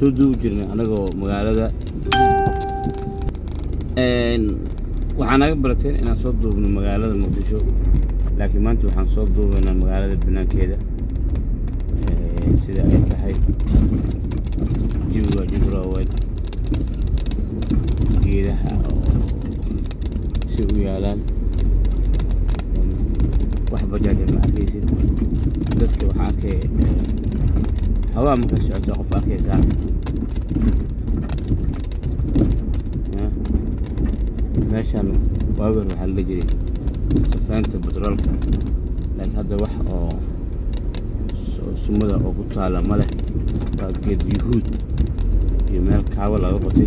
soo duubi jirnay anagoo magaalada waxaa naga barateen inaan soo duubno magaalada muqdisho laakiin maanta waxaan soo duubaynaa magaalada banaankeeda sida ay tahay jawiga jibrowed geedaha oo si u yaalaan wax bajaaja ma arkaysid dadka waxaa arkay hawaa marka socota qof arkaysaa meeshan waagar waxaa la jiray safaynta batroolka laakiin hadda wax oo sumada oo ku taala ma leh waa geed yuhuud iyo meel kaawo laga qotay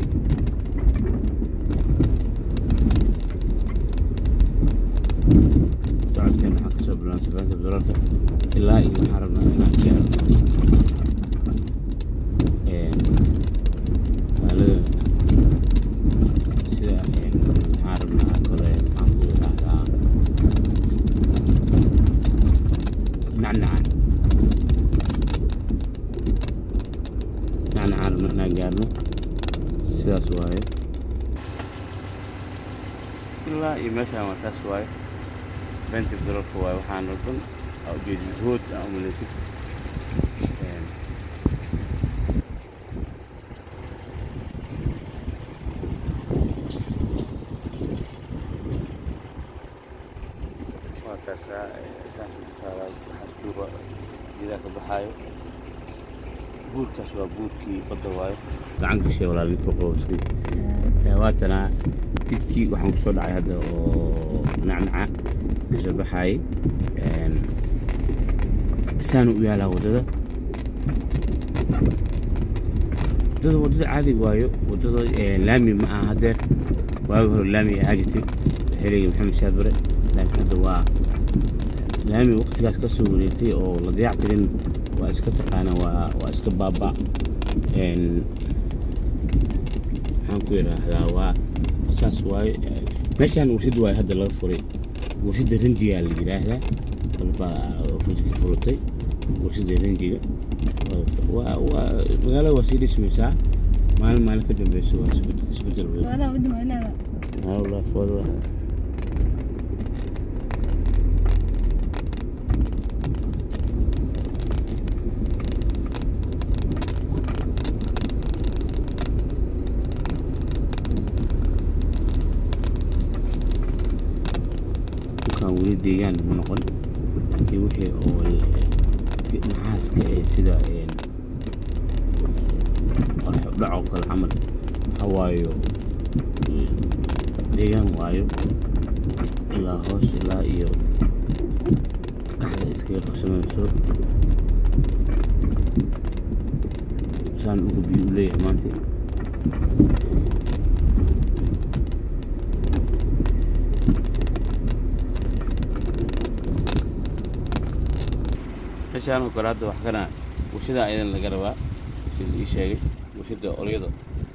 socodkan waxaan kasoo bilaan safaynta batroolka ilaa iyo waxaan rabnaa inaan gaaro magaalada sida waxaan rabnaa kore maxaan ku dhahdaa nacnacan nacnacan rabna inaan gaarno sidaas waaye ilaa iyo meeshaan waa taas waaye safaynta batroolka waaye waxaan dhan ujeedi hood aa umalaysid waa kaasaa saas utaalaa xasduuba geedaa ka baxaayo buurkaas waa buurkii badda waayo gacan gashay walaal ninka qowskii waatana jidkii waxaan kusoo dhacay hadda oo nacnaca kasoo baxaayay saanu u yaalaa waddada waddada waddada caadi waayo waddada laami ma aha haddeer waagi hore laami ahaa jirtay xilligii maxamed shaad bare laakiin hadda waa laami waqtigaas ka soo wareegtay oo la dayac tirin waa iska taqaana waa waa iska baaba maxaan ku yidhaahdaa waa saas waaye meeshaan warshad waaye hadda laga furay warshadda ranjigaa la yidhaahdaa dalbaa ka furatay warshadda ranjiga waa waa magaalada waa sii dhismaysaa maalin maalin ka dambeysa waa isbedel weyn والله فوضى dukaan weli deegaan ma noqon laakiin wixii oo naxaaska ee sida dhacoo kale camal hawaayo deegaan waayo ilaa hoos ilaa iyo kaxda iskaga qabsamayso saan uga biyo u leeyahay maanta meeshaan oo kale hadda wax kana warshada ayadan laga rabaa sida ii sheegay warshada olyada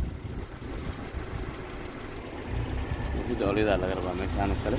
warshada olyada laga rabaa meeshaan oo kale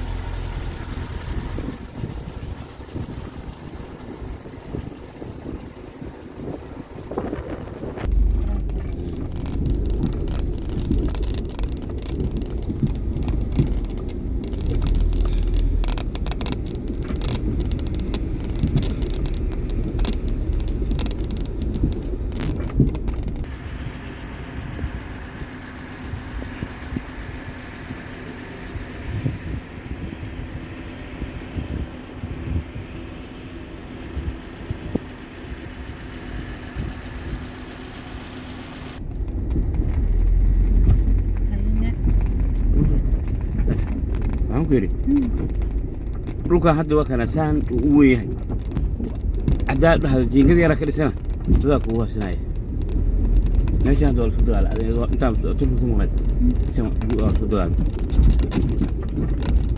waxaan ku yidhi dhulkan hadda waa kana saan uu u weyn yahay haddaa dhahdo jiingad yaraa ka dhisana dadaa kugu haasinaya meeshaan hadda waa lasku dagaala intaan turki ku maqnayd waa lasku dagaala